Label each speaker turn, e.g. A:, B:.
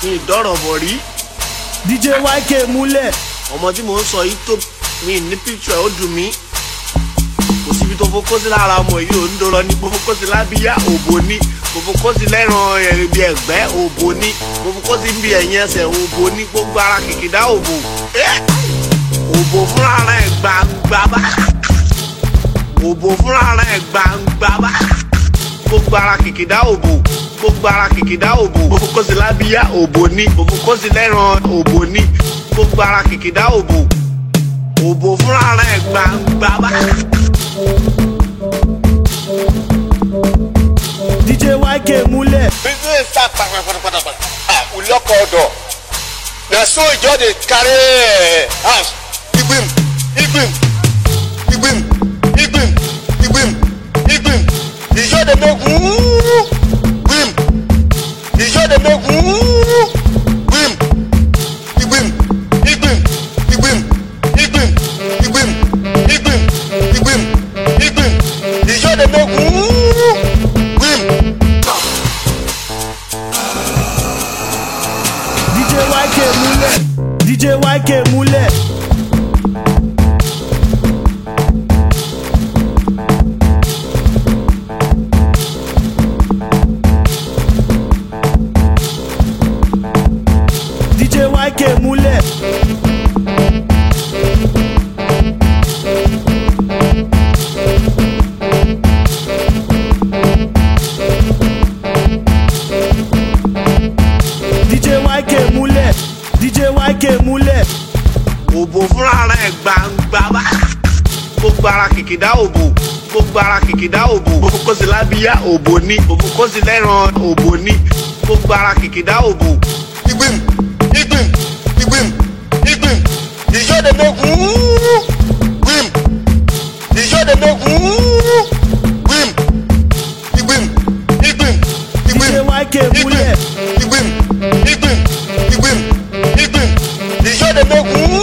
A: mi ì dọ́rọ̀ bọ̀ rí
B: dj yk múlẹ̀
A: ọmọ tí mò ń sọ yìí tó mi ní picture ó dùn mí kò síbi tó fokó sí lára ọmọ yìí ò ń dọrọ ní mo fokó sí lábíyá òbò ní mo fokó sí lẹ́ràn ẹ̀rìbí ẹ̀gbẹ́ òbò ní mo fokó sí bí ẹ̀yìn ẹsẹ̀ òbò ní gbogbo ara kìkìdá òbò Eh! òbò fúnra rẹ̀ gbangba bá òbò fúnra rẹ̀ gbangba bá gbogbo ara kìkìdá òbò gbogbo ara kìkìdá òbò mo fokó sí lábíyá òbò ní mo fokó sí lẹ́ràn òbò ní gbogbo ara kìkìdá òbò òbò fúnra rẹ̀ gbangba bá.
B: dj yk múlẹ̀
C: business start kpatakpatakpata ah we lock all door na so e just dey carry eh, house igbim igbim igbim igbim igbim igbim e just dey make wuuu gbim e just dey make wuuu gbim igbim igbim igbim igbim igbim igbim igbim igbim e just dey make wuuu gbim.
B: dj yk múlẹ̀ dj yk múlẹ̀ dj yk múlẹ̀ dj yk múlẹ̀ dj yk múlẹ̀
A: òbò fúnra rẹ̀ gbangba bá gbogbo ara kìkìdá òbò gbogbo ara kìkìdá òbò mo fokó sí lábíyá òbò ní mo fokó sí lẹ́ràn òbò ní gbogbo ara kìkìdá òbò
C: igbim igbim igbim igbim ìjọ de make wuuu gbim ìjọ de make wuuu gbim igbim igbim igbim
B: dj yk múlẹ̀
C: igbim igbim igbim igbim ìjọ de make wuuu